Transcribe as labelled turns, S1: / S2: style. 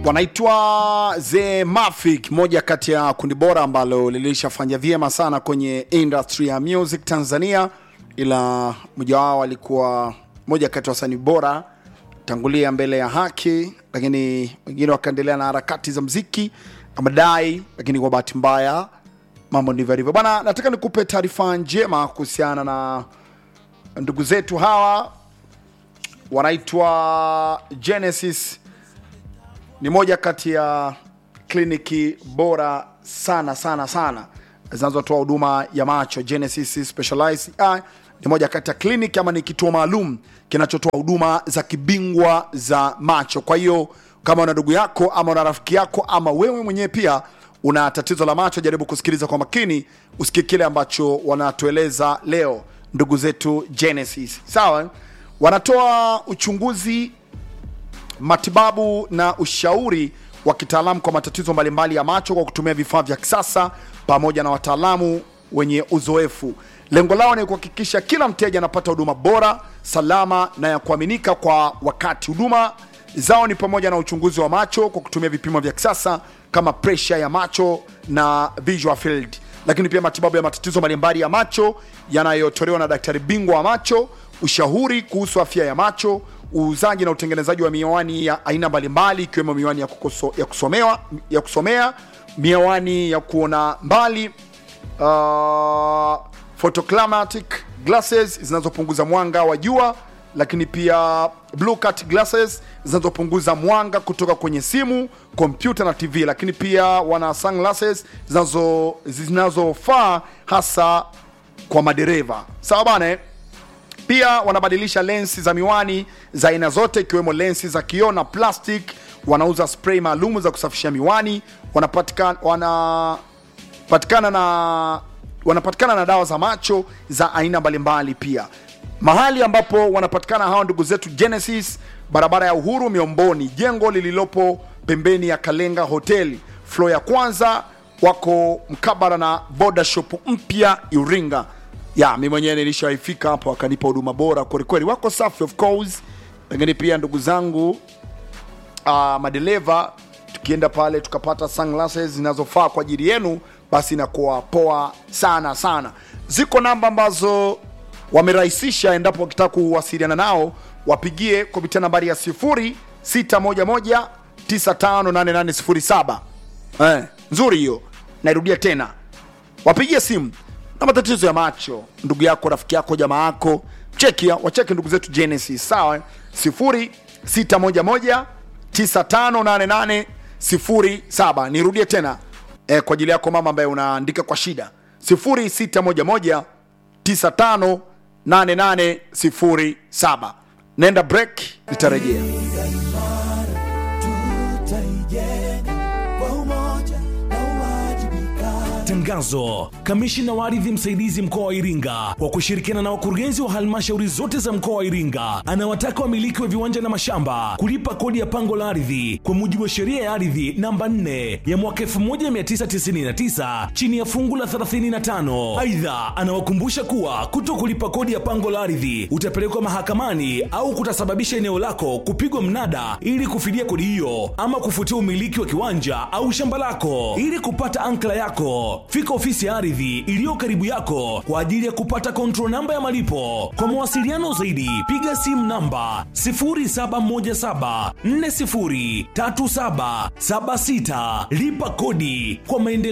S1: wanaitwa The Mafic, moja kati ya kundi bora ambalo lilishafanya vyema sana kwenye industry ya music Tanzania, ila mmoja wao alikuwa moja kati ya wasanii bora tangulia mbele ya haki, lakini wengine wakaendelea na harakati za mziki amadai, lakini kwa bahati mbaya mambo ndivyo alivyo bwana. Nataka nikupe taarifa njema kuhusiana na ndugu zetu hawa wanaitwa Genesis ni moja kati ya kliniki bora sana sana sana zinazotoa huduma ya macho. Genesis Specialized Eye ni moja kati ya kliniki ama ni kituo maalum kinachotoa huduma za kibingwa za macho. Kwa hiyo kama una ndugu yako ama una rafiki yako ama wewe mwenyewe pia una tatizo la macho, jaribu kusikiliza kwa makini, usikie kile ambacho wanatueleza leo ndugu zetu Genesis. Sawa, wanatoa uchunguzi matibabu na ushauri wa kitaalamu kwa matatizo mbalimbali ya macho kwa kutumia vifaa vya kisasa pamoja na wataalamu wenye uzoefu. Lengo lao ni kuhakikisha kila mteja anapata huduma bora, salama na ya kuaminika kwa wakati. Huduma zao ni pamoja na uchunguzi wa macho kwa kutumia vipimo vya kisasa kama presha ya macho na visual field, lakini pia matibabu ya matatizo mbalimbali ya macho yanayotolewa na daktari bingwa wa macho, ushauri kuhusu afya ya macho, uuzaji na utengenezaji wa miwani ya aina mbalimbali ikiwemo miwani ya, kukoso, ya, kusomewa, ya kusomea, miwani ya kuona mbali, uh, photochromatic glasses zinazopunguza mwanga wa jua, lakini pia blue cut glasses zinazopunguza mwanga kutoka kwenye simu, kompyuta na TV, lakini pia wana sunglasses zinazo zinazofaa hasa kwa madereva. Sawa bana eh? Pia wanabadilisha lensi za miwani za aina zote ikiwemo lensi za kioo na plastic. Wanauza spray maalum za kusafisha miwani. Wanapatikana wanapatikana na wanapatikana na dawa za macho za aina mbalimbali. Pia mahali ambapo wanapatikana hawa ndugu zetu Genesis, barabara ya Uhuru Miomboni, jengo lililopo pembeni ya Kalenga Hoteli, floor ya kwanza. Wako mkabara na boda shop mpya Iringa ya mi mwenyewe nilishaifika hapo, wakanipa huduma bora kwelikweli, wako safi of course. Lakini pia ndugu zangu uh, madereva, tukienda pale tukapata sunglasses zinazofaa kwa ajili yenu, basi inakuwa poa sana sana. Ziko namba ambazo wamerahisisha, endapo wakitaka kuwasiliana nao wapigie kupitia nambari ya 0611 958807. Eh, nzuri hiyo, nairudia tena, wapigie simu na matatizo ya macho, ndugu yako, rafiki yako, jamaa yako, chekia wacheke ndugu zetu Genesis, sawa 0611 958807. Nirudie tena eh, kwa ajili yako mama ambaye unaandika kwa shida 0611 958807. Nenda break, nitarejea.
S2: Tangazo. Kamishina wa ardhi msaidizi mkoa wa Iringa kwa kushirikiana na wakurugenzi wa halmashauri zote za mkoa wa Iringa anawataka wamiliki wa viwanja na mashamba kulipa kodi ya pango la ardhi kwa mujibu wa sheria ya ardhi namba 4 ya mwaka 1999 chini ya fungu la 35. Aidha, anawakumbusha kuwa kuto kulipa kodi ya pango la ardhi utapelekwa mahakamani au kutasababisha eneo lako kupigwa mnada ili kufidia kodi hiyo ama kufutia umiliki wa kiwanja au shamba lako. Ili kupata ankla yako fika ofisi ya ardhi iliyo karibu yako kwa ajili ya kupata control namba ya malipo. Kwa mawasiliano zaidi, piga simu namba 0717403776. Lipa kodi kwa maendeleo.